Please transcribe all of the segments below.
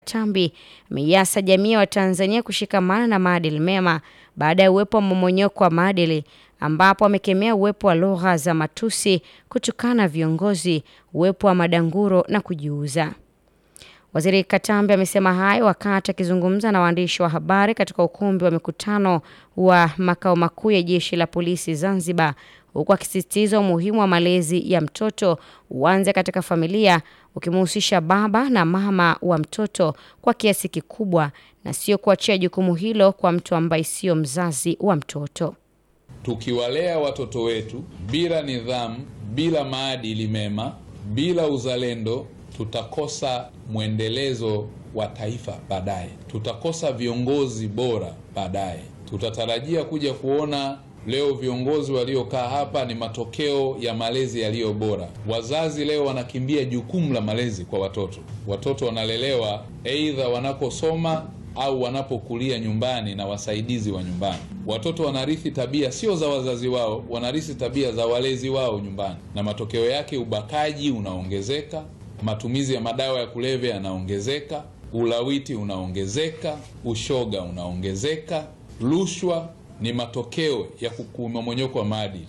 Chambi ameiasa jamii ya Watanzania kushikamana na maadili mema baada ya uwepo wa mmomonyoko wa maadili ambapo amekemea uwepo wa lugha za matusi, kutukana viongozi, uwepo wa madanguro na kujiuza. Waziri Katambi amesema hayo wakati akizungumza na waandishi wa habari katika ukumbi wa mikutano wa makao makuu ya Jeshi la Polisi Zanzibar, huku akisisitiza umuhimu wa malezi ya mtoto uanze katika familia, ukimhusisha baba na mama wa mtoto kwa kiasi kikubwa na sio kuachia jukumu hilo kwa mtu ambaye sio mzazi wa mtoto. Tukiwalea watoto wetu bila nidhamu, bila maadili mema, bila uzalendo, tutakosa mwendelezo wa taifa baadaye, tutakosa viongozi bora baadaye. Tutatarajia kuja kuona leo viongozi waliokaa hapa ni matokeo ya malezi yaliyo bora. Wazazi leo wanakimbia jukumu la malezi kwa watoto. Watoto wanalelewa aidha wanakosoma au wanapokulia nyumbani na wasaidizi wa nyumbani. Watoto wanarithi tabia sio za wazazi wao, wanarithi tabia za walezi wao nyumbani, na matokeo yake ubakaji unaongezeka, matumizi ya madawa ya kulevya yanaongezeka, ulawiti unaongezeka, ushoga unaongezeka, rushwa ni matokeo ya kumomonyoko wa maadili.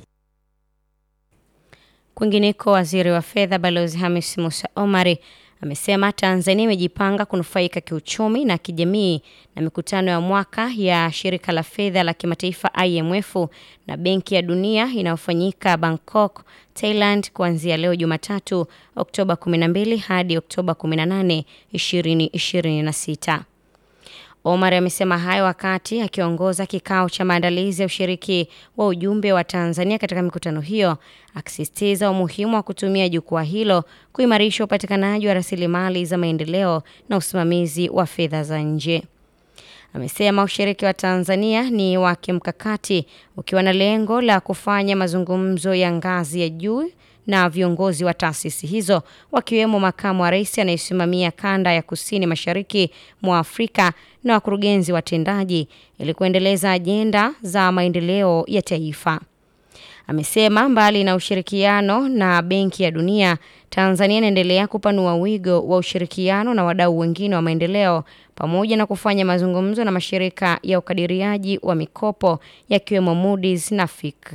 Kwingineko, waziri wa fedha Balozi Hamis Musa Omari amesema Tanzania imejipanga kunufaika kiuchumi na kijamii na mikutano ya mwaka ya shirika la fedha la kimataifa IMF na Benki ya Dunia inayofanyika Bangkok, Thailand kuanzia leo Jumatatu Oktoba 12 hadi Oktoba 18, 2026. Omar amesema hayo wakati akiongoza kikao cha maandalizi ya ushiriki wa ujumbe wa Tanzania katika mikutano hiyo, akisisitiza umuhimu wa kutumia jukwaa hilo kuimarisha upatikanaji wa rasilimali za maendeleo na usimamizi wa fedha za nje. Amesema ushiriki wa Tanzania ni wa kimkakati ukiwa na lengo la kufanya mazungumzo ya ngazi ya juu na viongozi wa taasisi hizo wakiwemo makamu wa rais anayesimamia kanda ya kusini mashariki mwa Afrika na wakurugenzi watendaji ili kuendeleza ajenda za maendeleo ya taifa. Amesema mbali na ushirikiano na Benki ya Dunia, Tanzania inaendelea kupanua wigo wa ushirikiano na wadau wengine wa maendeleo pamoja na kufanya mazungumzo na mashirika ya ukadiriaji wa mikopo yakiwemo Moody's na Fitch.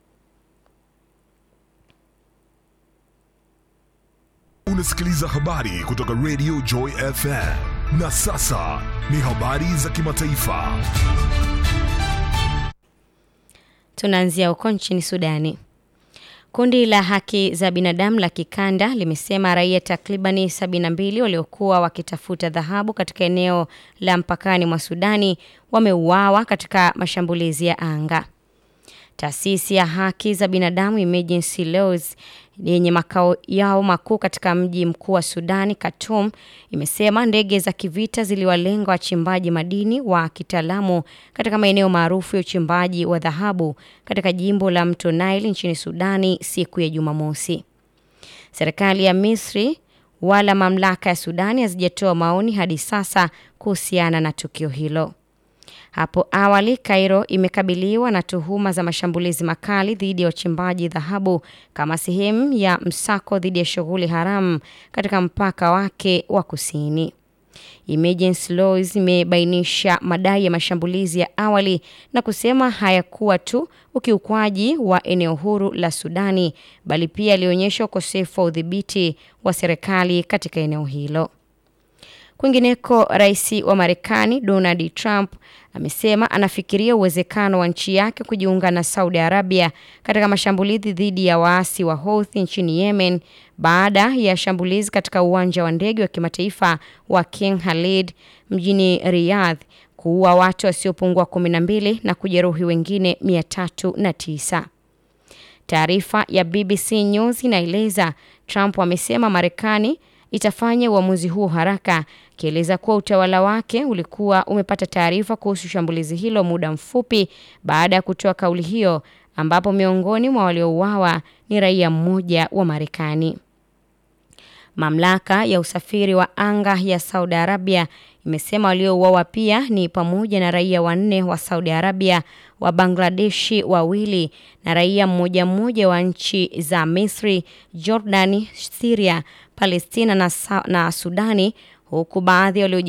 Unasikiliza habari kutoka Radio Joy FM. Na sasa ni habari za kimataifa. Tunaanzia huko nchini Sudani. Kundi la haki za binadamu la kikanda limesema raia takribani 72 waliokuwa wakitafuta dhahabu katika eneo la mpakani mwa Sudani wameuawa katika mashambulizi ya anga. Taasisi ya haki za binadamu Emergency Laws yenye makao yao makuu katika mji mkuu wa Sudani, Khartoum, imesema ndege za kivita ziliwalenga wachimbaji madini wa kitaalamu katika maeneo maarufu ya uchimbaji wa dhahabu katika jimbo la Mto Nile nchini Sudani siku ya Jumamosi. Serikali ya Misri wala mamlaka ya Sudani hazijatoa maoni hadi sasa kuhusiana na tukio hilo. Hapo awali Cairo imekabiliwa na tuhuma za mashambulizi makali dhidi ya wachimbaji dhahabu kama sehemu ya msako dhidi ya shughuli haramu katika mpaka wake wa kusini. Emergency Laws imebainisha madai ya mashambulizi ya awali na kusema hayakuwa tu ukiukwaji wa eneo huru la Sudani bali pia alionyesha ukosefu wa udhibiti wa serikali katika eneo hilo. Kwingineko, rais wa Marekani Donald Trump amesema anafikiria uwezekano wa nchi yake kujiunga na Saudi Arabia katika mashambulizi dhidi ya waasi wa Houthi nchini Yemen baada ya shambulizi katika uwanja wa ndege wa kimataifa wa King Khalid mjini Riyadh kuua watu wasiopungua 12 na kujeruhi wengine 309. Taarifa ya BBC News inaeleza Trump amesema Marekani itafanya uamuzi huo haraka, akieleza kuwa utawala wake ulikuwa umepata taarifa kuhusu shambulizi hilo muda mfupi baada ya kutoa kauli hiyo, ambapo miongoni mwa waliouawa ni raia mmoja wa Marekani. Mamlaka ya usafiri wa anga ya Saudi Arabia imesema waliouawa pia ni pamoja na raia wanne wa Saudi Arabia, wa Bangladeshi wawili na raia mmoja mmoja wa nchi za Misri, Jordani, Syria, Palestina na, na Sudani huku baadhi walio